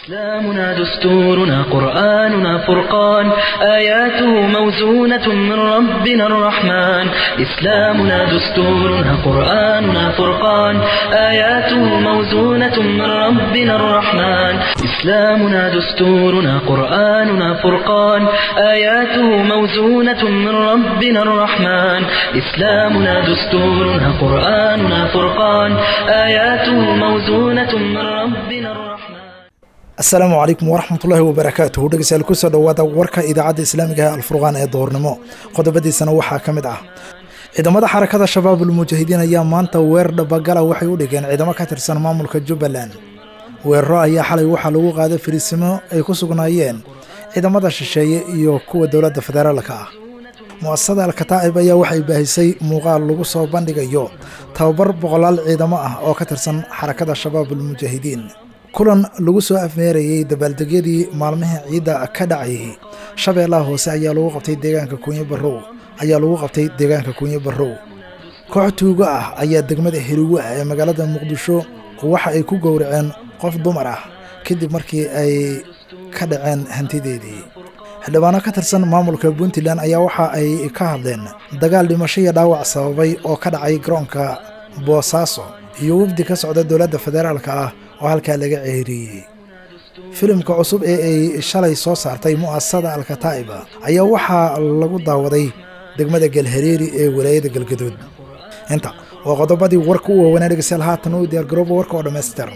إسلامنا دستورنا قرآننا فرقان آياته موزونة من ربنا الرحمن إسلامنا دستورنا قرآننا فرقان آياته موزونة من ربنا الرحمن إسلامنا دستورنا قرآننا فرقان آياته موزونة من ربنا الرحمن إسلامنا دستورنا قرآننا فرقان آياته موزونة من ربنا الرحمن asalaamu calaykum waraxmatullaahi wabarakaatuhu dhegeystayaal kusoo dhowaada warka idaacadda islaamiga ee alfurqaan ee doornimo qodobadiisana waxaa ka mid ah ciidamada xarakada shabaabul mujaahidiin ayaa maanta weerar dhabagala waxay u dhigeen ciidamo ka tirsan maamulka jubbaland weeraro ayaa xalay waxaa lagu qaaday fariisimo ay ku sugnaayeen ciidamada shisheeye iyo kuwa dowladda federaalka ah mu'asasada alkataa'ib ayaa waxay baahisay muuqaal lagu soo bandhigayo tababar boqolaal ciidamo ah oo ka tirsan xarakada shabaabul mujaahidiin kulan lagu soo afmeerayey dabaaldegyadii maalmihii ciidda ka dhacayay shabeellaha hoose ayaa lagu qabtay deegaanka kuunyo barrow ayaa lagu qabtay deegaanka kuunyo barrow koox tuugo ah ayaa degmada heriwe ah ee magaalada muqdisho waxa ay ku gowraceen qof dumar ah kadib markii ay ka dhaceen hantideedii xildhibaano ka tirsan maamulka puntland ayaa waxa ay ka hadleen dagaal dhimasho iyo dhaawac sababay oo ka dhacay garoonka boosaaso iyo wafdi ka socda dowladda federaalka ah oo halkaa laga ceeriyey filimka cusub ee ay shalay soo saartay mu'asasada alkataa'iba ayaa waxaa lagu daawaday degmada galhareeri ee walaayada galgaduud inta waa qodobadii warka u waawanaa dhegeystayaal haatan u diyaargarooba warka oo dhammaystiran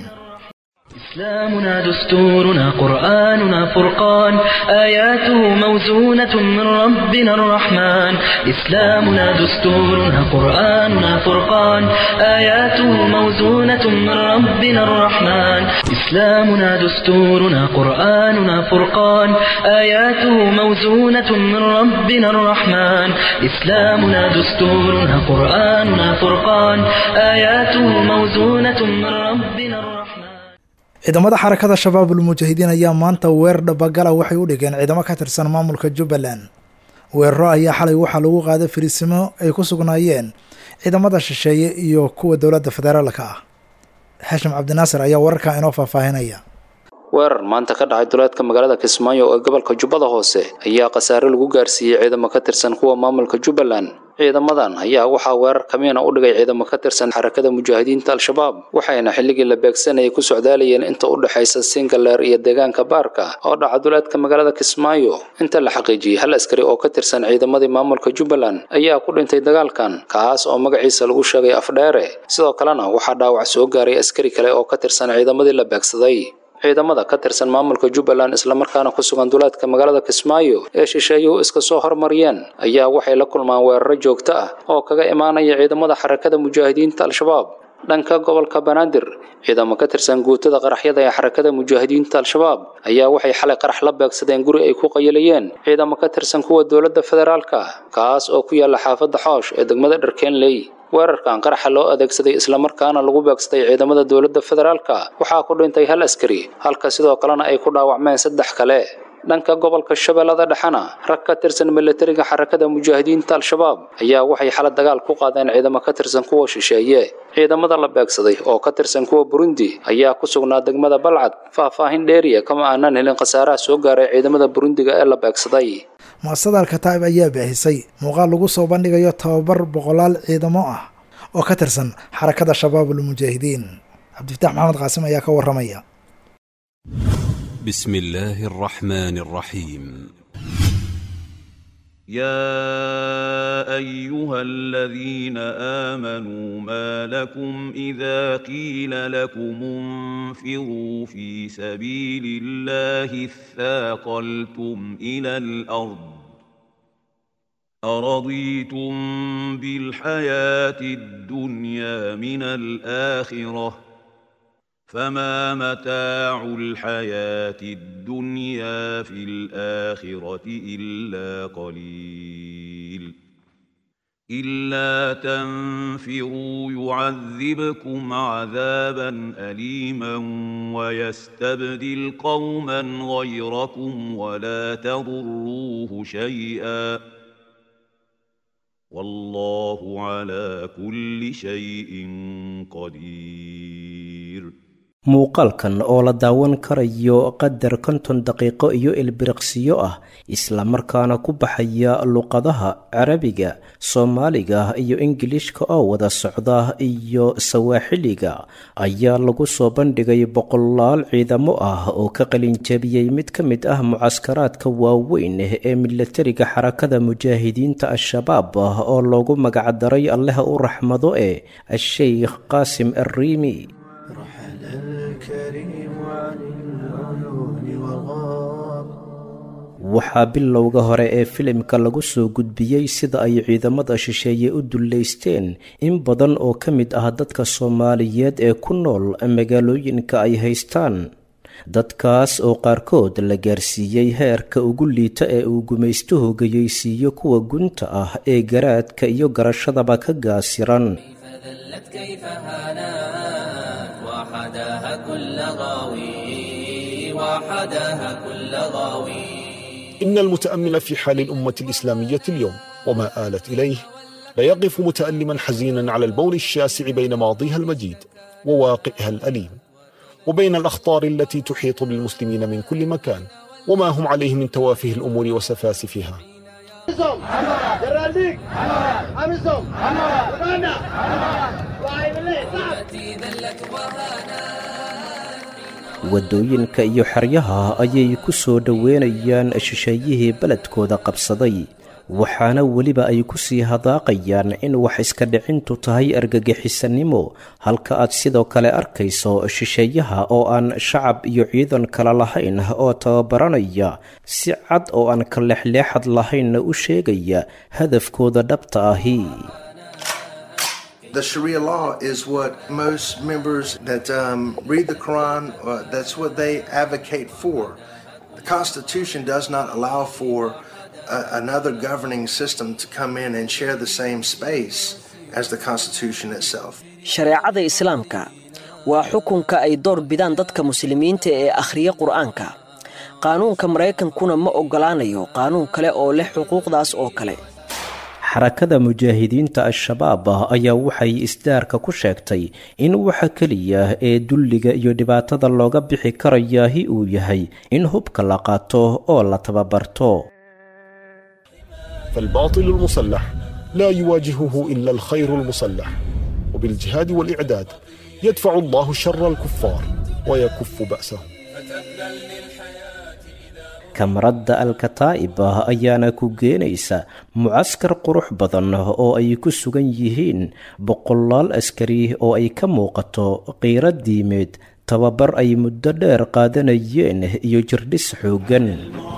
إسلامنا دستورنا قرآننا فرقان آياته موزونة من ربنا الرحمن إسلامنا دستورنا قرآننا فرقان آياته موزونة من ربنا الرحمن إسلامنا دستورنا قرآننا فرقان آياته موزونة من ربنا الرحمن إسلامنا دستورنا قرآننا فرقان آياته موزونة من ربنا الرحمن ciidamada xarakada shabaabul mujaahidiin ayaa maanta weerar dhabagala waxay u dhigeen ciidamo ka tirsan maamulka jubbaland weeraro ayaa xalay waxaa lagu qaaday fariisimo ay ku sugnaayeen ciidamada shisheeye iyo kuwa dowladda federaalka ah xashim cabdinaasir ayaa wararkaa inoo faahfaahinaya weerar maanta ka dhacay duleedka magaalada kismaayo ee gobolka jubbada hoose ayaa khasaare lagu gaarsiiyey ciidamo ka tirsan kuwa maamulka jubbaland ciidamadan ayaa waxaa weerar kamiina u dhigay ciidamo ka tirsan xarakada mujaahidiinta al-shabaab waxayna xilligii la beegsanayay ku socdaalayeen inta u dhexaysa singaleer iyo deegaanka baarka oo dhaca duleedka magaalada kismaayo inta la xaqiijiyey hal askari oo ka tirsan ciidamadii maamulka jubbaland ayaa ku dhintay dagaalkan kaas oo magaciisa lagu sheegay afdheere sidoo kalena waxaa dhaawac soo gaaray askari kale oo ka tirsan ciidamadii la beegsaday ciidamada ka tirsan maamulka jubbaland islamarkaana ku sugan duleedka magaalada kismaayo ee shisheeyuhu iska soo hormariyeen ayaa waxay la kulmaan weeraro joogto ah oo kaga imaanaya ciidamada xarakada mujaahidiinta al-shabaab dhanka gobolka banaadir ciidamo ka tirsan guutada qaraxyada ee xarakada mujaahidiinta al-shabaab ayaa waxay xalay qarax la beegsadeen guri ay ku qayilayeen ciidamo ka tirsan kuwa dowladda federaalka kaas oo ku yaala xaafadda xoosh ee degmada dharkeenley weerarkan qaraxa loo adeegsaday islamarkaana lagu beegsaday ciidamada dowladda federaalka waxaa ku dhintay hal askari halka sidoo kalena ay ku dhaawacmeen saddex kale dhanka gobolka shabeellada dhexena rag ka tirsan milatariga xarakada mujaahidiinta al-shabaab ayaa waxay xala dagaal ku qaadeen ciidamo ka tirsan kuwa shisheeye ciidamada la beegsaday oo ka tirsan kuwa burundi ayaa ku sugnaa degmada balcad faahfaahin dheeriya kama aanan helin khasaaraha soo gaaray ciidamada burundiga ee la beegsaday mu'asasada alkataa'ib ayaa baahisay muuqaal lagu soo bandhigayo tababar boqolaal ciidamo ah oo ka tirsan xarakada shabaabul mujaahidiin cabdifatax maxamed qaasim ayaa ka waramaya بسم الله الرحمن الرحيم يا ايها الذين امنوا ما لكم اذا قيل لكم انفروا في سبيل الله اثاقلتم الى الارض ارضيتم بالحياه الدنيا من الاخره فما متاع الحياة الدنيا في الآخرة إلا قليل إلا تنفروا يعذبكم عذابا أليما ويستبدل قوما غيركم ولا تضروه شيئا والله على كل شيء قدير muuqaalkan oo la daawan karayo qadar konton daqiiqo iyo ilbiriqsiyo ah islamarkaana ku baxaya luqadaha carabiga soomaaliga iyo ingiliishka oo wada socda iyo sawaaxiliga ayaa lagu soo bandhigay boqolaal ciidamo ah oo ka qalinjabiyey mid ka mid ah mucaskaraadka waaweyn ee milatariga xarakada mujaahidiinta al-shabaab oo loogu magacdaray allaha u raxmado ee a-sheykh qaasim arriimi waxaa bilowga hore ee filimka lagu soo gudbiyey sida ay ciidamada shisheeye u dullaysteen in badan oo ka mid ah dadka soomaaliyeed ee ku nool magaalooyinka ay haystaan dadkaas oo qaarkood la gaarsiiyey heerka ugu liita ee uu gumaystuhu geyeysiiyo kuwa gunta ah ee garaadka iyo garashadaba ka gaasiran إن المتأمل في حال الأمة الإسلامية اليوم وما آلت إليه ليقف متألما حزينا على البول الشاسع بين ماضيها المجيد وواقعها الأليم وبين الأخطار التي تحيط بالمسلمين من كل مكان وما هم عليه من توافه الأمور وسفاسفها waddooyinka iyo xeryaha ayay ku soo dhoweynayaan shisheeyihii beledkooda qabsaday waxaana weliba ay ku sii hadaaqayaan in wax iska dhicintu tahay argagixisanimo halka aad sidoo kale arkayso shisheeyaha oo aan shacab iyo ciidan kale lahayn oo tababaranaya si cad oo aan ka leexleexad lahaynna u sheegaya hadafkooda dhabta ahi The Sharia law is what most members that um, read the Quran, uh, that's what they advocate for. The Constitution does not allow for uh, another governing system to come in and share the same space as the Constitution itself. shareecada islaamka waa xukunka ay door bidaan dadka muslimiinta ee akhriya qur'aanka qaanuunka maraykankuna ma oggolaanayo qaanuun kale oo leh xuquuqdaas oo kale xarakada mujaahidiinta al-shabaab ayaa waxay isdaarka ku sheegtay in waxa keliya ee dulliga iyo dhibaatada looga bixi karayaahi uu yahay in hubka la qaato oo la tababarto فالباطل المسلح لا يواجهه إلا الخير المسلح وبالجهاد والإعداد يدفع الله شر الكفار ويكف بأسهم kamaradda alkataa'ib ayaana ku geenaysa mucaskar qurux badan oo ay ku sugan yihiin boqolaal askari oo ay ka muuqato qiiro diimeed tababar ay muddo dheer qaadanayeen iyo jirdhis xooggan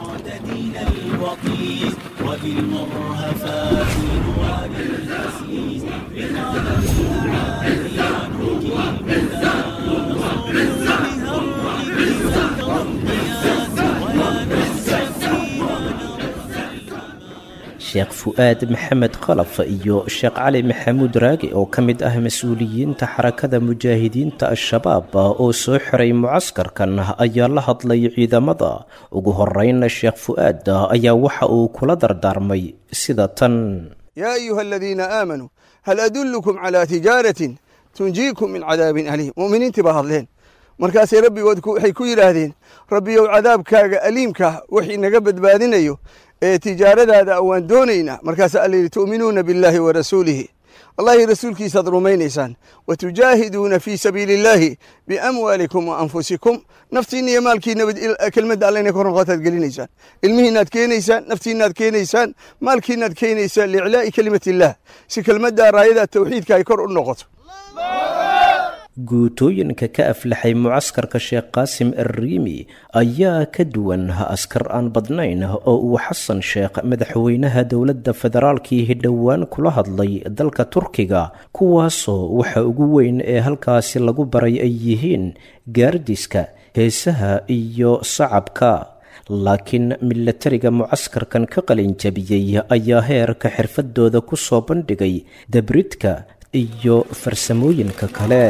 sheekh fu'aad maxamed khalaf iyo sheekh cali maxamuud raagi oo ka mid ah mas-uuliyiinta xarakada mujaahidiinta al-shabaab oo soo xiray mucaskarkan ayaa la hadlay ciidamada ugu horreynna sheekh fu'aad ayaa waxa uu kula dardaarmay sida tan yaa ayuha aladiina aamanuu hal adullukum calaa tijaaratin tunjiikum min cadaabin aliim mu'miniintii baa hadleen markaasay rabbigood waxay ku yidhaahdeen rabbiyow cadaabkaaga aliimka wax inaga badbaadinayo ee tijaaradaada waan doonaynaa markaasaa alla yidhi tu'minuuna billaahi wa rasuulihi allahi rasuulkiisaad rumaynaysaan wa tujaahiduuna fii sabiili illaahi biamwaalikum wa anfusikum naftiinna iyo maalkiinaba kelmadda alla inay kor noqotaad gelinaysaan ilmihiinaad keenaysaan naftiinaad keenaysaan maalkiinaad keenaysaan liiclaa'i kelimati illaah si kelmaddaa raayada tawxiidka ay kor u noqoto guutooyinka ka aflaxay mucaskarka sheekh qaasim arriimi ayaa ka duwan askar aan badnayn oo uu xasan sheekh madaxweynaha dowladda federaalkii hidhowaan kula hadlay dalka turkiga kuwaasoo waxa ugu weyn ee halkaasi lagu baray ay yihiin gaardiska heesaha iyo sacabka laakiin milatariga mucaskarkan ka qalinjabiyey ayaa heerka xirfadooda ku soo bandhigay dabridka iyo farsamooyinka kale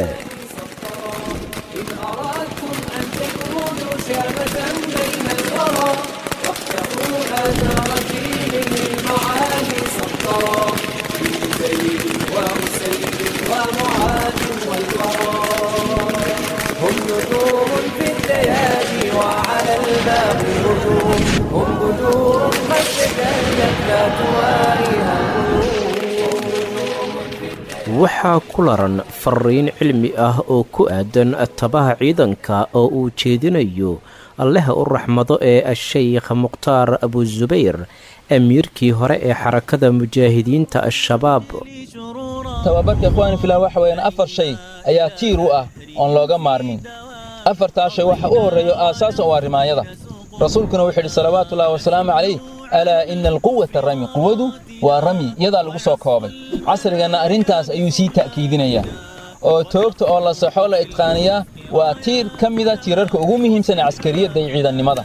هم waxaa ku laran fariin cilmi ah oo ku aadan tabaha ciidanka oo uu jeedinayo allaha u raxmado ee a-sheykh mukhtaar abusubayr amiirkii hore ee xarakada mujaahidiinta al-shabaab tababarka ikhwaani filah waxa weeyaan afar shay ayaa tiir u ah oon looga maarmin afartaa shay waxa u horreeyo aasaasan waa rimaayada rasuulkuna wuxuu yidhi salawaatuullahi wasalaamu calayh alaa ina alquwata rami quwadu waa rami iyadaa lagu soo koobay casriganna arrintaas ayuu sii ta'kiidinayaa oo toogta oo la saxo la idqaaniyaa waa tiir ka mida tiirarka ugu muhiimsan ee caskariyadda iyo ciidannimada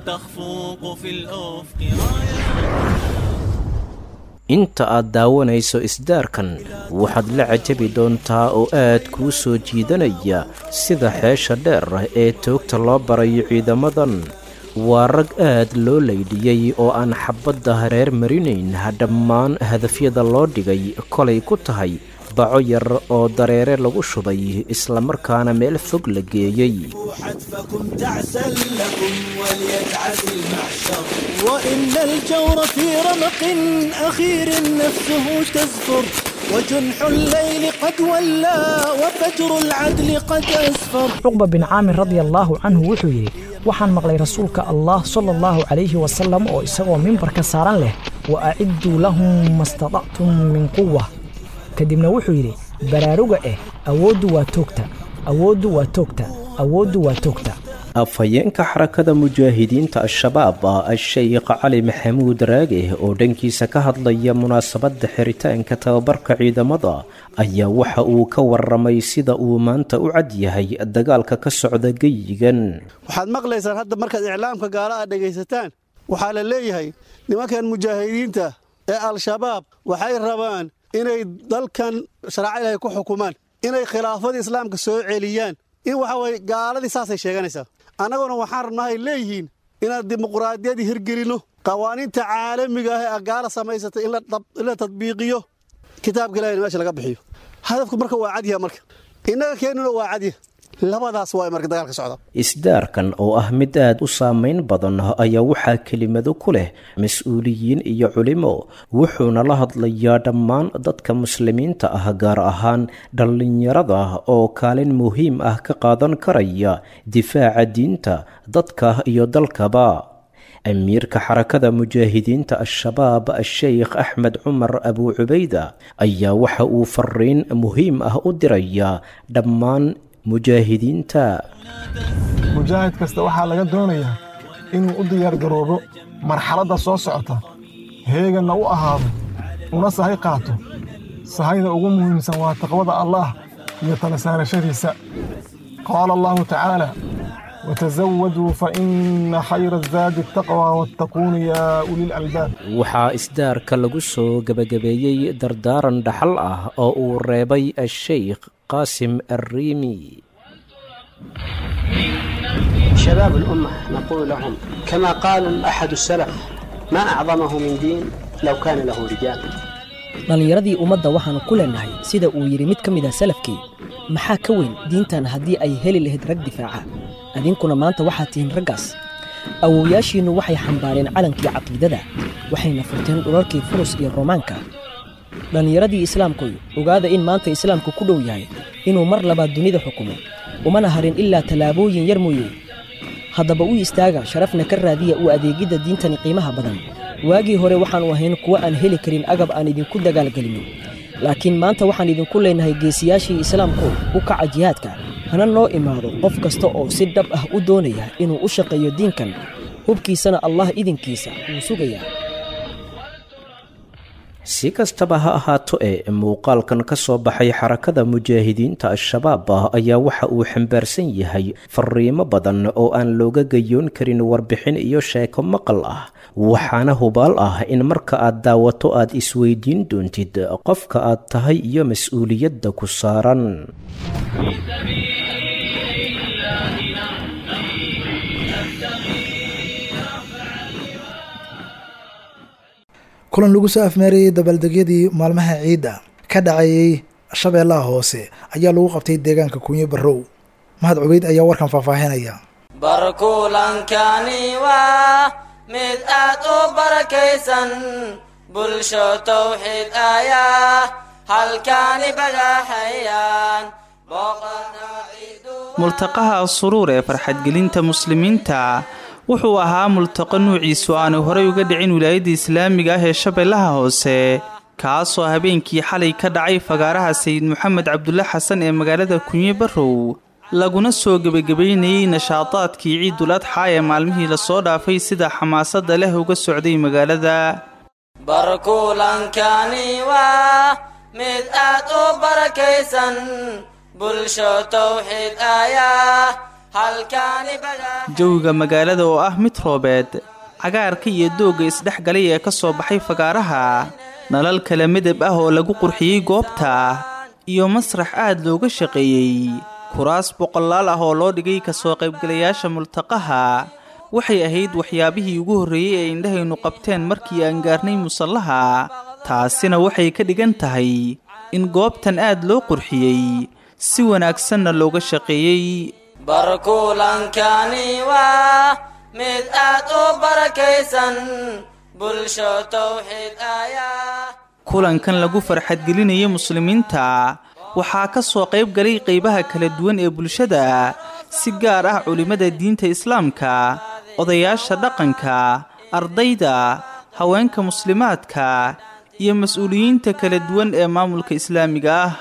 inta aad daawanayso isdaarkan waxaad la cajabi doontaa oo aad kuu soo jiidanaya sida xeesha dheer ee toogta loo barayo ciidamadan waa rag aad loo laydhiyey oo aan xabbadda hareer marinayn dhammaan hadafyada loo dhigay kolay ku tahay baco yar oo dareere lagu shubay islamarkaana meel fog la geeyey وإن الجور في رمق أخير نفسه تزفر وجنح الليل قد ولى وفجر العدل قد أسفر cuqba bin caamir radia allaahu canhu wuxuu yidhi waxaan maqlay rasuulka allah sala allahu calayhi wasalam oo isagoo mimbarka saaran leh wa acidduu lahum mastatactum min quwa kadibna wuxuu yidhi baraaruga eh awooddu waa toogta awooddu waa toogta awooddu waa toogta afhayeenka xarakada mujaahidiinta al-shabaab a-sheykh cali maxamuud raage oo dhankiisa ka hadlaya munaasabadda xiritaanka tababarka ciidamada ayaa waxa uu ka warramay sida uu maanta u cad yahay dagaalka ka socda geyigan waxaad maqlaysaan hadda markaad iclaamka gaala aad dhegaysataan waxaa la leeyahay nimankan mujaahidiinta ee al-shabaab waxay rabaan inay dalkan sharaaca ilaahay ku xukumaan inay khilaafadii islaamka soo celiyaan in waxa weye gaaladii saasay sheeganaysaa annaguna waxaan rabnahay leeyihiin inaan dimuquraadiyadii hirgelinno qawaaniinta caalamiga ah ee gaala samaysatay in la tadbiiqiyo kitaabka ilahayna meesha laga bixiyo hadafku marka waa cadyaha marka innaga keennuna waa cadya labadaas waa marka dagaalka socda isdaarkan oo ah mid aad u saamayn badan ayaa waxaa kelimado ku leh mas-uuliyiin iyo culimo wuxuuna la hadlayaa dhammaan dadka muslimiinta ah gaar ahaan dhallinyarada oo kaalin muhiim ah ka qaadan karaya difaaca diinta dadka iyo dalkaba amiirka xarakada mujaahidiinta al-shabaab a-sheykh axmed cumar abuu cubayda ayaa waxa uu fariin muhiim ah u dirayaa dhammaan mujaahidiinta mujaahid kasta waxaa laga doonayaa inuu u diyaargaroobo marxaladda soo socota heeganna u ahaado una sahay qaato sahayda ugu muhiimsan waa taqwada allaah iyo tala saarashadiisa qaala allahu tacaala watasawaduu fa inna khayra azaadi ataqwa wattaquuna yaa ulilalbaab waxaa isdaarka lagu soo gebagabeeyey dardaaran dhaxal ah oo uu reebay a-sheykh qaasim arriimi شباب الأمة نقول لهم كما قال أحد السلف ما أعظمه من دين لو كان له رجال dhallinyaradii ummadda waxaannu ku leennahay sida uu yidhi mid ka mid ah salafkii maxaa ka weyn diintan haddii ay heli lahayd rag difaaca idinkuna maanta waxaad tihiin raggaas awowyaashiinnu waxay xambaareen calankii caqiidada waxayna furteen dhularkii furus iyo roomaanka dhallinyaradii islaamkuy ogaada in maanta islaamku ku dhow yahay inuu mar labaad dunida xukumo umana harin ilaa tallaabooyin yar mooye haddaba u istaaga sharafna ka raadiya u adeegidda diintani qiimaha badan waagii hore waxaannu ahayn kuwo aan heli karin agab aan idinku dagaalgelinno laakiin maanta waxaan idinku leennahay geesiyaashii islaamku u kaca jihaadka hana noo imaado qof kasta oo si dhab ah u doonaya inuu u shaqeeyo diinkan hubkiisana allah idinkiisa wuu sugayaa si kastaba ha ahaato ee muuqaalkan ka soo baxay xarakada mujaahidiinta al-shabaab ayaa waxa uu xambaarsan yahay fariimo badan oo aan looga gayoon karin warbixin iyo sheeko maqal ah waxaana hubaal ah in marka aad daawato aad isweydiin doontid qofka aad tahay iyo mas-uuliyadda ku saaran kulan lagu soo afmeerayey dabaaldegyadii maalmaha ciidda ka dhacayey shabeellaha hoose ayaa lagu qabtay deegaanka kunyo barrow mahad cubeyd ayaa warkan faahfaahinaya barkulankani waa mid aad u barakaysan bulsho tawxiid ayaa halkaani bagaxayaan multaqaha suruur ee farxadgelinta muslimiinta wuxuu ahaa multaqo nuuciisu aanu horay uga dhicin wilaayadda islaamiga ah ee shabeellaha hoose kaasoo habeenkii xalay ka dhacay fagaaraha sayid moxamed cabdulle xasan ee magaalada kunye barrow laguna soo gebagabaynayey nashaadaadkii ciidul adxaa ee maalmihii lasoo dhaafay sida xamaasadda leh uga socday magaalada barkulankani waa mid aad u barakaysan bulsho tawxiid ayaa halkaani jawiga magaalada oo ah mid roobeed cagaarka iyo doogga isdhex galay ee ka soo baxay fagaaraha nalal kala midab ah oo lagu qurxiyey goobta iyo masrax aad looga shaqeeyey kuraas boqolaal ah oo loo dhigay kasoo qaybgalayaasha multaqaha waxay ahayd waxyaabihii ugu horreeyey ee indhahaynu qabteen markii aan gaarnay musallaha taasina waxay ka dhigan tahay in goobtan aad loo qurxiyey si wanaagsanna looga shaqeeyey barkulankani waa mid aad u barakaysan bulsho tawxiid ayaa kulankan lagu farxadgelinaya muslimiinta waxaa ka soo qayb galay qaybaha kala duwan ee bulshada si gaar ah culimmada diinta islaamka odayaasha dhaqanka ardayda haweenka muslimaadka iyo mas-uuliyiinta kala duwan ee maamulka islaamiga ah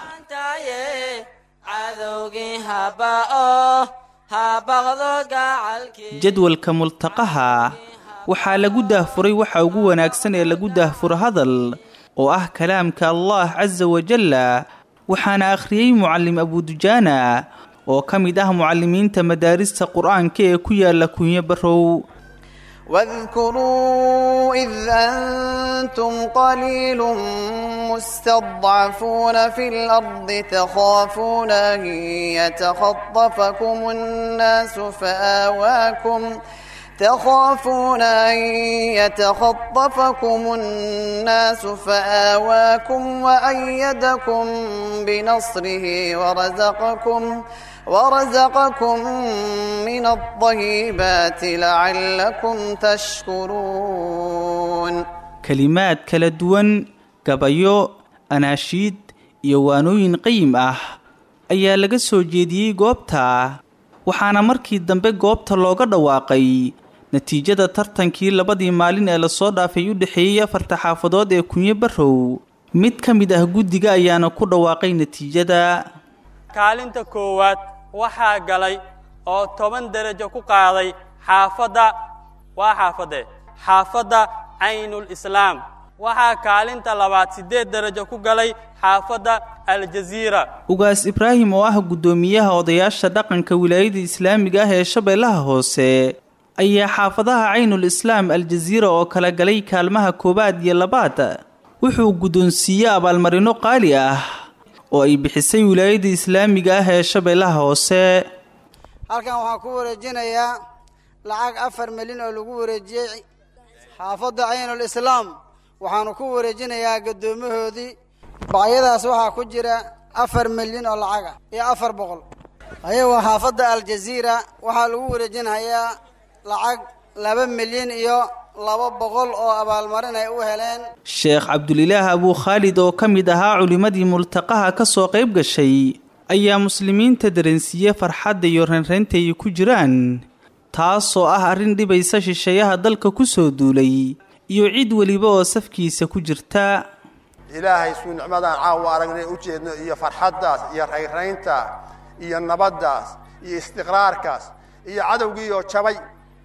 jadwalka multaqaha waxaa lagu daahfuray waxa ugu wanaagsan ee lagu daahfuro hadal oo ah kalaamka allah casa wajalla waxaana akhriyey mucallim abudujaana oo ka mid ah mucallimiinta madaarista qur-aanka ee ku yaala kunyo barrow واذكروا إذ أنتم قليل مستضعفون في الأرض تخافون أن يتخطفكم الناس فآواكم تخافون أن يتخطفكم الناس فآواكم وأيدكم بنصره ورزقكم ورزقكم من الطيبات لعلكم تشكرون kelimaad kala duwan gabayo anaashiid iyo waanooyin qayim ah ayaa laga soo jeediyey goobta waxaana markii dambe goobta looga dhawaaqay natiijada tartankii labadii maalin ee lasoo dhaafay u dhexeeyey afarta xaafadood ee kunyo barrow mid ka mid ah guddiga ayaana ku dhawaaqay natiijada kaalinta koowaad waxaa galay oo toban derajo ku qaaday xaafadda waa xaafadee xaafadda caynul islaam waxaa kaalinta labaad siddeed derajo ku galay xaafadda aljaziira ugaas ibraahim oo ah guddoomiyaha odayaasha dhaqanka wilaayada islaamiga ah ee shabeellaha hoose ayaa xaafadaha caynul islaam aljaziira oo kala galay kaalmaha koowaad iyo labaad wuxuu guddoonsiiyey abaalmarino qaali ah oo ay bixisay wilaayada islaamiga ah ee shabeellaha hoose halkan waxaan ku wareejinayaa lacag afar milyan oo lagu wareejiyey xaafadda caynul islaam waxaanu ku wareejinayaa guddoomahoodii bacyadaas waxaa ku jira afar milyan oo lacag ah iyo afar boqol ayagoo xaafadda aljaziira waxaa lagu wareejinayaa lacag laba milyan iyo laba boqol oo abaalmarin ay u heleen sheekh cabdulilaah abuu khaalid oo ka mid ahaa culimmadii multaqaha ka soo qayb gashay ayaa muslimiinta dareensiiye farxadda iyo renreynta ay ku jiraan taasoo ah arrin dhibaysa shisheeyaha dalka ku soo duulay iyo cid weliba oo safkiisa ku jirta ilaahay suu nicmadaan caawa aragnay u jeedno iyo farxaddaas iyo rayrayntaas iyo nabaddaas iyo istiqraarkaas iyo cadowgii oo jabay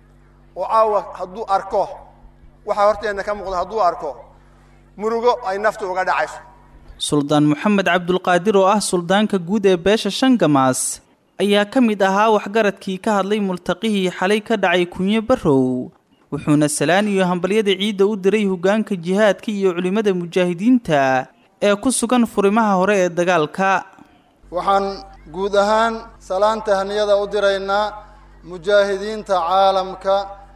oo caawa hadduu arko waxaa horteenna ka muuqda hadduu arko murugo ay naftu uga dhacayso suldaan moxamed cabdulqaadir oo ah suldaanka guud ee beesha shangamaas ayaa ka mid ahaa waxgaradkii ka hadlay multaqihii xalay ka dhacay kunyo barrow wuxuuna salaan iyo hambalyada ciidda u diray hoggaanka jihaadka iyo culimmada mujaahidiinta ee ku sugan furimaha hore ee dagaalka waxaan guud ahaan salaanta haniyada u diraynaa mujaahidiinta caalamka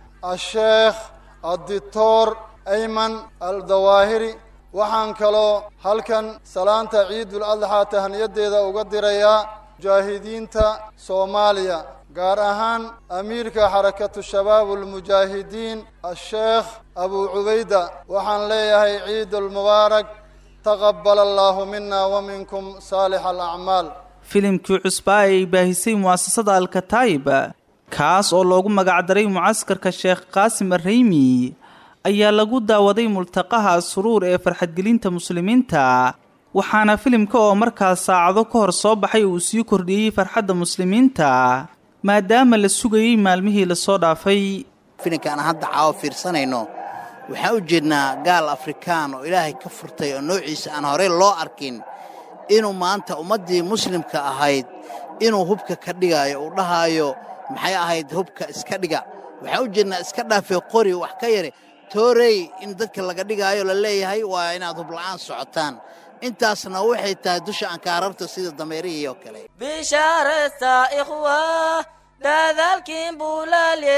asheekh addictor ayman aldawaahiri waxaan kaloo halkan salaanta ciidul adxaa tahniyadeeda uga dirayaa mujaahidiinta soomaaliya gaar ahaan amiirka xarakatu shabaab ulmujaahidiin asheekh abuu cubayda waxaan leeyahay ciidul mubaarak taqabal allaahu mina waminkum saalix alacmaal filimkii cusbaa ee ay baahisay mu'asasada alkataib kaas oo loogu magacdaray mucaskarka sheekh qaasim arreymi ayaa lagu daawaday multaqaha asuruur ee farxadgelinta muslimiinta waxaana filimka oo markaas saacado ka hor soo baxay uu sii kordhiyey farxadda muslimiinta maadaama la sugayey maalmihii lasoo dhaafay filimkaan hadda caawo fiirsanayno waxaan u jeednaa gaal afrikaan oo ilaahay ka furtay oo noociisa aan horey loo arkin inuu maanta ummaddii muslimka ahayd inuu hubka ka dhigaayo uu dhahaayo maxay ahayd hubka iska dhiga waxaan u jeednaa iska dhaafay qori wax ka yare toorey in dadka laga dhigaayo la leeyahay waa inaad hubla'aan socotaan intaasna waxay tahay dusha ankaararta sida dameerihii oo kale bishaaraysta ikhwa dadaalkiin bulaalye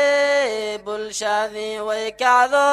bulshadii way kacdo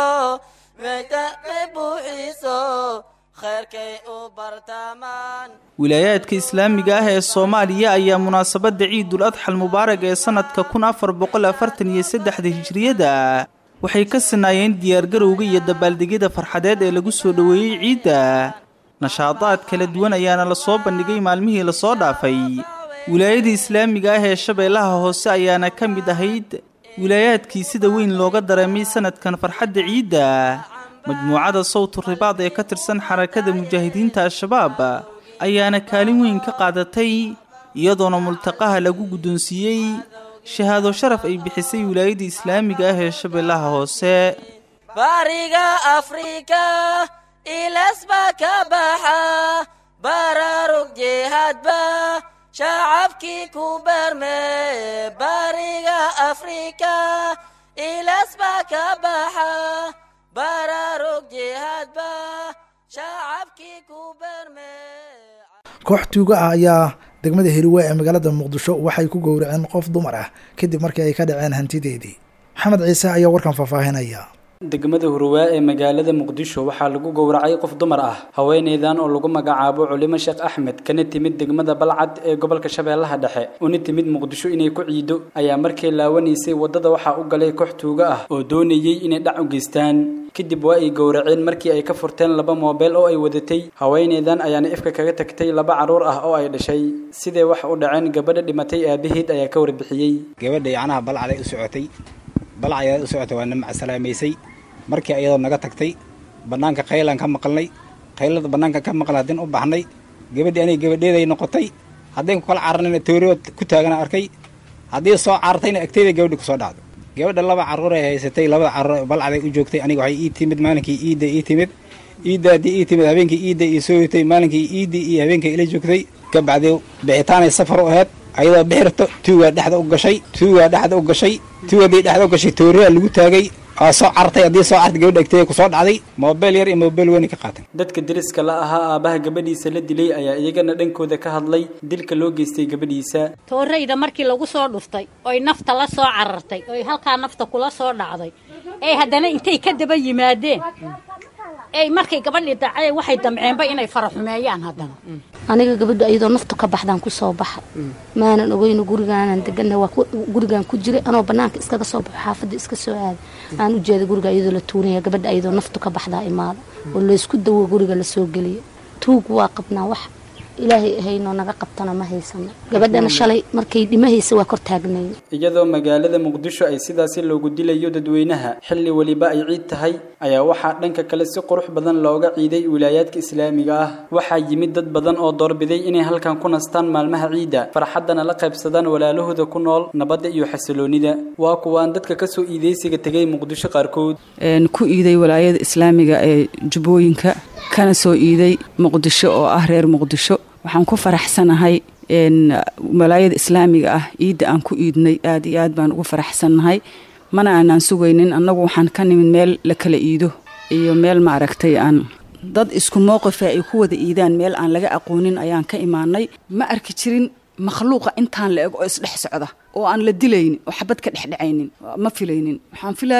maytaqay buuxiso khayrkay u bartaamaan wilaayaadka islaamiga ah ee soomaaliya ayaa munaasabadda ciidul adxal mubaarag ee sannadka kun afar boqol afartan iyo saddexda hijriyada waxay ka sinaayeen diyaargarowga iyo dabaaldegyada farxadeed ee lagu soo dhoweeyey ciidda nashaadaad kala duwan ayaana lasoo bandhigay maalmihii lasoo dhaafay wilaayada islaamiga ah ee shabeellaha hoose ayaana ka mid ahayd wilaayaadkii sida weyn looga dareemay sanadkan farxadda ciidda majmuucada sawtu ribaad ee ka tirsan xarakada mujaahidiinta al-shabaab ayaana kaalin weyn ka qaadatay iyadoona multaqaha lagu guddoonsiiyey shahaado sharaf ay bixisay wilaayada islaamiga ah ee shabeellaha hoose bariga afrika ilasba ka baxa baraarug jihaadba shacabkii ku beerme bariga afrika ilasba ka baxa baraarug jihaadba shacabkii ku beerme koox tuugo ah ayaa degmada heliwe ee magaalada muqdisho waxay ku gowraceen qof dumar ah kadib markii ay ka dhaceen hantideedii maxamed ciise ayaa warkan faahfaahinaya degmada huruwaa ee magaalada muqdisho waxaa lagu gowracay qof dumar ah haweeneydan oo lagu magacaabo culimo sheekh axmed kana timid degmada balcad ee gobolka shabeellaha dhexe una timid muqdisho inay ku ciido ayaa markay laawanaysay waddada waxaa u galay koox tuugo ah oo doonayey inay dhac u geystaan kadib waa ay gowraceen markii ay ka furteen laba moobeel oo ay wadatay haweeneydan ayaana ifka kaga tagtay laba carruur ah oo ay dhashay sidee wax u dhaceen gabadha dhimatay aabaheed ayaa ka warbixiyey gabadha yacnaha balcaday u socotay balcayaa u socotay waa na macsalaamaysay markii ayadoo naga tagtay bannaanka khaylaan ka maqalnay khaylada bannaanka ka maqal haddin u baxnay gabadhii aniga gabadheeday noqotay haddayn ku kala cararnayna tooriyood ku taagana arkay haddii soo carartayna agteyda gabadhi ku soo dhacdo gabadha laba carruur ay haysatay labada carruur balcaday u joogtay aniga waxay ii timid maalinkii iidda ii timid iidda haddii ii timid habeenkii iidda ii soo yotay maalinkii iiddii iyo habeenkii ila joogtay ka bacdii bixitaanay safar u ahayd ayadoo bixirto tuugaa dhexda u gashay tuugaa dhexda u gashay tuugadii dhexda u gashay tooriyaa lagu taagay waa soo cartay haddii soo cartay gabadha agteeda ku soo dhacday moobeel yar iyo moobeel weyn ka qaatan dadka deriska la ahaa aabaha gabadhiisa la dilay ayaa iyagana dhankooda ka hadlay dilka loo geystay gabadhiisa toorayda markii lagu soo dhuftay oy nafta la soo carartay oy halkaa nafta kula soo dhacday ee haddana intay ka daba yimaadeen ey markay gabadhii dacay waxay damceenba inay faraxumeeyaan haddana aniga gabadha ayadoo naftu ka baxdaan kusoo baxay maanan ogeyno gurigaanan degana waa gurigaan ku jiray anoo banaanka iskaga soo baxo xaafadda iska soo aaday aan u jeeda guriga ayadoo la tuuraya gabadha ayadoo naftu ka baxdaa imaada oo laysku dawo guriga lasoo geliyo tuug waa qabnaa wax ilaahay ahaynoo naga qabtana ma haysano gabadhana shalay markay dhimahaysa waa kor taagnay iyadoo magaalada muqdisho ay sidaasi loogu dilayo dadweynaha xilli weliba ay ciid tahay ayaa waxaa dhanka kale si qurux badan looga ciiday wilaayaadka islaamiga ah waxaa yimid dad badan oo doorbiday inay halkan ku nastaan maalmaha ciidda farxaddana la qaybsadaan walaalahooda ku nool nabadda iyo xasiloonida waa kuwaan dadka kasoo iideysiga tegay muqdisho qaarkood ku iiday walaayada islaamiga ee jubbooyinka kana soo iiday muqdisho oo ah reer muqdisho waxaan ku faraxsanahay walaayada islaamiga ah ciidda aan ku iidnay aad iyo aad baan ugu faraxsannahay mana aanaan sugaynin annagu waxaan ka nimid meel la kala iido iyo meel maaragtay aan dad isku mowqifa ay ku wada iidaan meel aan laga aqoonin ayaan ka imaanay ma arki jirin makhluuqa intaan la eg oo isdhex socda oo aan la dilaynin oo xabad ka dhexdhacaynin ma filaynin waxaan filaayay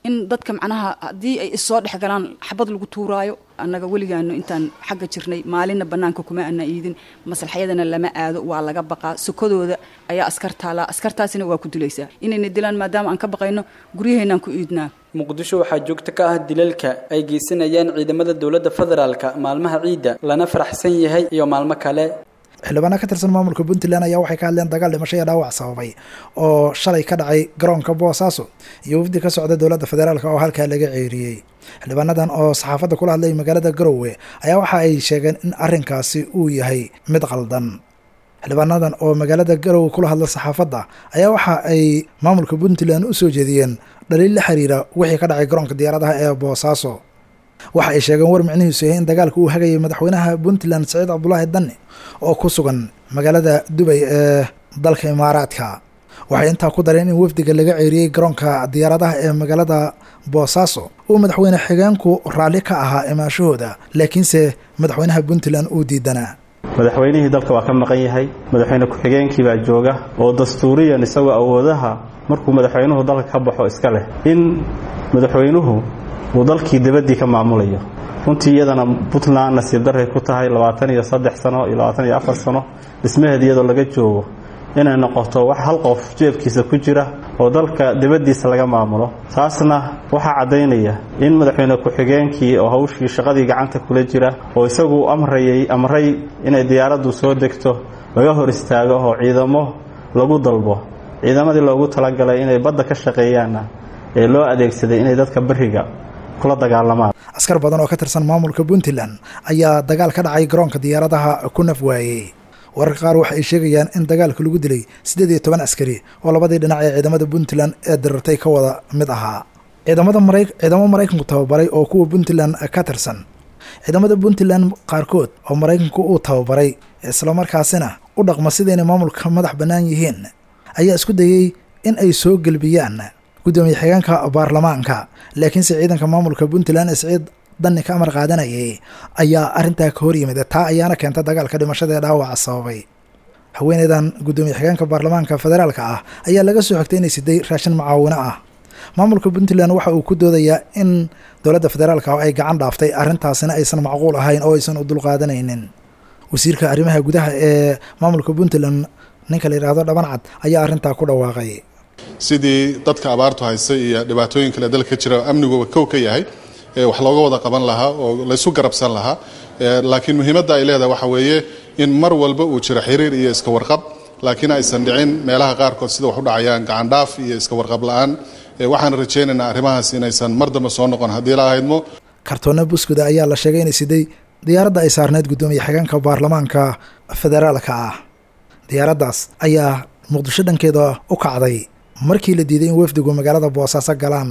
in dadka macnaha haddii ay issoo dhex galaan xabad lagu tuuraayo annaga weligaano intaan xagga jirnay maalinna bannaanka kuma ana iidin maslaxyadana lama aado waa laga baqaa sokadooda ayaa askar taalaa askartaasina waa ku dilaysaa inayna dilaan maadaama aan ka baqayno guryaheennaan ku iidnaa muqdisho waxaa joogto ka ah dilalka ay geysanayaan ciidamada dowladda federaalka maalmaha ciidda lana faraxsan yahay iyo maalmo kale xildhibaana ka tirsan maamulka puntland ayaa waxay ka hadleen dagaal dhimasho iyo dhaawac sababay oo shalay ka dhacay garoonka boosaaso iyo wafdi ka socda dowladda federaalk oo halkaa laga ceeriyey xildhibaanadan oo saxaafadda kula hadlay magaalada garowe ayaa waxa ay sheegeen in arrinkaasi uu yahay mid qaldan xildhibaanadan oo magaalada garowe kula hadla saxaafadda ayaa waxa ay maamulka puntland u soo jeediyeen dhaliil la xiriira wixii ka dhacay garoonka diyaaradaha ee boosaaso waxa ay sheegeen war micnihiisu yahay in dagaalka uu hagayay madaxweynaha puntland saciid cabdulaahi danni oo ku sugan magaalada dubay ee dalka imaaraadka waxay intaa ku dareen in wafdiga laga ceeriyey garoonka diyaaradaha ee magaalada boosaaso uu madaxweyne xigeenku raalli ka ahaa imaashahooda laakiinse madaxweynaha puntland uu diidanaa madaxweynihii dalka waa ka maqan yahay madaxweyne ku-xigeenkii baa jooga oo dastuuriyan isagoo awoodaha markuu madaxweynuhu dalka ka baxo iska leh in madaxweynuhu uu dalkii dibadii ka maamulayo runtii iyadana puntland nasiib daray ku tahay labaatan iyo saddex sano iyo labaatan iyo afar sano dhismaheed iyadoo laga joogo inay noqoto wax hal qof jeebkiisa ku jira oo dalka dibaddiisa laga maamulo taasna waxaa caddaynaya in madaxweyne ku-xigeenkii oo hawshii shaqadii gacanta kula jira oo isagu amrayay amray inay diyaaraddu soo degto laga hor istaago oo ciidamo lagu dalbo ciidamadii loogu talagalay inay badda ka shaqeeyaanna ee loo adeegsaday inay dadka beriga kula dagaalamaan askar badan oo ka tirsan maamulka puntland ayaa dagaal ka dhacay garoonka diyaaradaha ku naf waayey wararka qaar waxa ay sheegayaan in dagaalka lagu dilay siddeed iyo toban askari oo labadii dhinac ee ciidamada puntland ee dirirtay ka wada mid ahaa ciidamada mara ciidamo maraykanku tababaray oo kuwa puntland ka tirsan ciidamada puntland qaarkood oo maraykanku uu tababaray islamarkaasina u dhaqma sidaynay maamulka madax bannaan yihiin ayaa isku dayey in ay soo gelbiyaan guddoomiye xigeenka baarlamaanka laakiinse ciidanka maamulka puntland ee siciid danni ka amar qaadanayay ayaa arrintaa ka hor yimid taa ayaana keenta dagaalka dhimashada ee dhaawaca sababay haweeneydan guddoomiye xigeenka baarlamaanka federaalka ah ayaa laga soo xogtay inay siday raashin macaawino ah maamulka puntland waxa uu ku doodayaa in dowladda federaalka ay gacan dhaaftay arrintaasina aysan macquul ahayn oo aysan u dulqaadanaynin wasiirka arrimaha gudaha ee maamulka puntland ninka la yidhaahdo dhabancad ayaa arrintaa ku dhawaaqay sidii dadka abaartu haysay iyo dhibaatooyin kale dalka ka jira amniguba kow ka yahay wax looga wada qaban lahaa oo laysu garabsan lahaa laakiin muhiimadda ay leedahay waxa weeye in mar walba uu jiro xiriir iyo iska warqab laakiin aysan dhicin meelaha qaarkood sida wax u dhacayaan gacandhaaf iyo iska warqab la-aan waxaan rajaynaynaa arrimahaas inaysan mar dambe soo noqon haddii la ahaydmo kartoonna buskuda ayaa la sheegay inay siday diyaaradda ay saarneyd guddoomiye xigeenka baarlamaanka federaalka ah diyaaraddaas ayaa muqdisho dhankeeda u kacday markii la diiday in wafdigu magaalada boosaaso galaan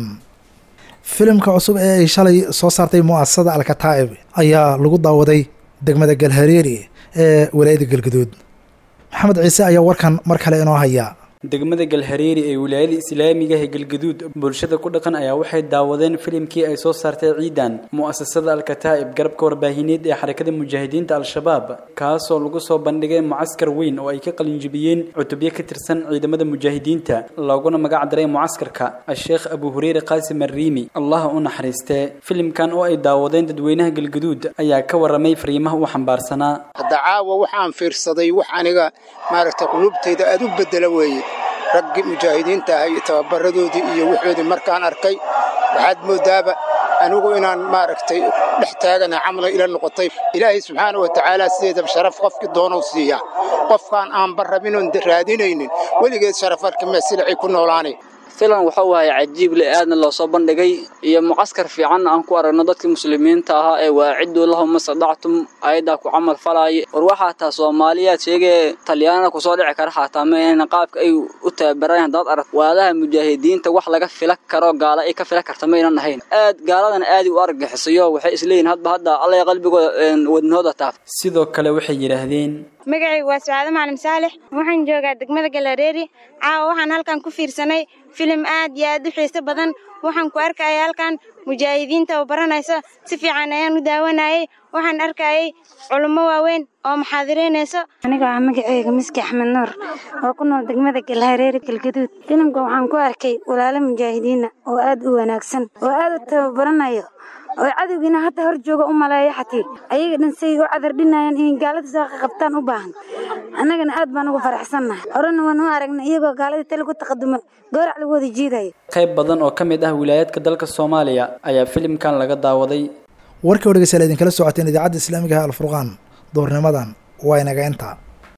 filimka cusub ee ay shalay soo saartay mu'asasada alkataa'ib ayaa lagu daawaday degmada galhareeri ee walaayada galgaduud maxamed ciise ayaa warkan mar kale inoo haya degmada galhareeri ee wilaayada islaamiga ee galgaduud bulshada ku dhaqan ayaa waxay daawadeen filimkii ay soo saartay ciidan mu'asasada alkataa'ib garabka warbaahineed ee xarakada mujaahidiinta al-shabaab kaasoo lagu soo bandhigay mucaskar weyn oo ay ka qalinjibiyeen cutubyo ka tirsan ciidamada mujaahidiinta looguna magac daray mucaskarka a-sheekh abu hureyre qaasim arriimi allaha u naxariistee filimkan oo ay daawadeen dadweynaha galgaduud ayaa ka waramay fariimaha u xambaarsanaa hadda caawa waxaan fiirsaday wax aniga maaragtay qulubtayda aad u bedela weeye raggii mujaahidiinta ahay tababaradoodii iyo wixoodii markaan arkay waxaad moodaaba anigu inaan maaragtay dhex taagana camla ila noqotay ilaahay subxaana wa tacaala sideedaba sharaf qofkii doonou siiyaa qofkaan aanba rabinoon raadinaynin weligeed sharaf arkime silacay ku noolaanay filan wuxuu ahay cajiib le aadna loo soo bandhigay iyo mucaskar fiicanna aan ku aragno dadkii muslimiinta ahaa ee waaciduu lahum mastadactum ayaddaa ku camal falaaya war waxaa taa soomaaliyaad sheegee talyaanada kusoo dhici kara xaataa ma ahayna qaabka ay u tababaraan haddaad arag waadaha mujaahidiinta wax laga fila karo gaala ay ka fila karta maynan ahayn aad gaaladan aadi u argagixisayo waxay isleeyihin hadba hadda allay qalbigooda wadnahooda taaf sidoo kale waxay yidhaahdeen magacaygu waa sacaado macalin saalex waxaan joogaa degmada galareeri caawa waxaan halkan ku fiirsanay filim aad iyo aad u xiiso badan waxaan ku arkaya halkan mujaahidiinta oo baranayso si fiican ayaan u daawanayay waxaan arkayay culummo waaweyn oo maxaadiraynayso aniga ah magaceyga miski axmed nuur oo ku nool degmada galhareere galgaduud filimka waxaan ku arkay walaalo mujaahidiina oo aad u wanaagsan oo aad u tababaranayo oo cadowgiina hadda hor jooga u maleeya xatii ayaga dhan say u cadardhinayaan inay gaalada soo qabtaan u baahan annagana aad baan ugu faraxsannahay horena waan u aragnay iyagoo gaaladii tali ku taqaduma goorac lagu wada jiidayo qayb badan oo ka mid ah wilaayaadka dalka soomaaliya ayaa filimkan laga daawaday warkii oo dhegeystayaal idinkala socoteen idaacadda islaamiga ah alfurqaan doornimadan waa inaga intaa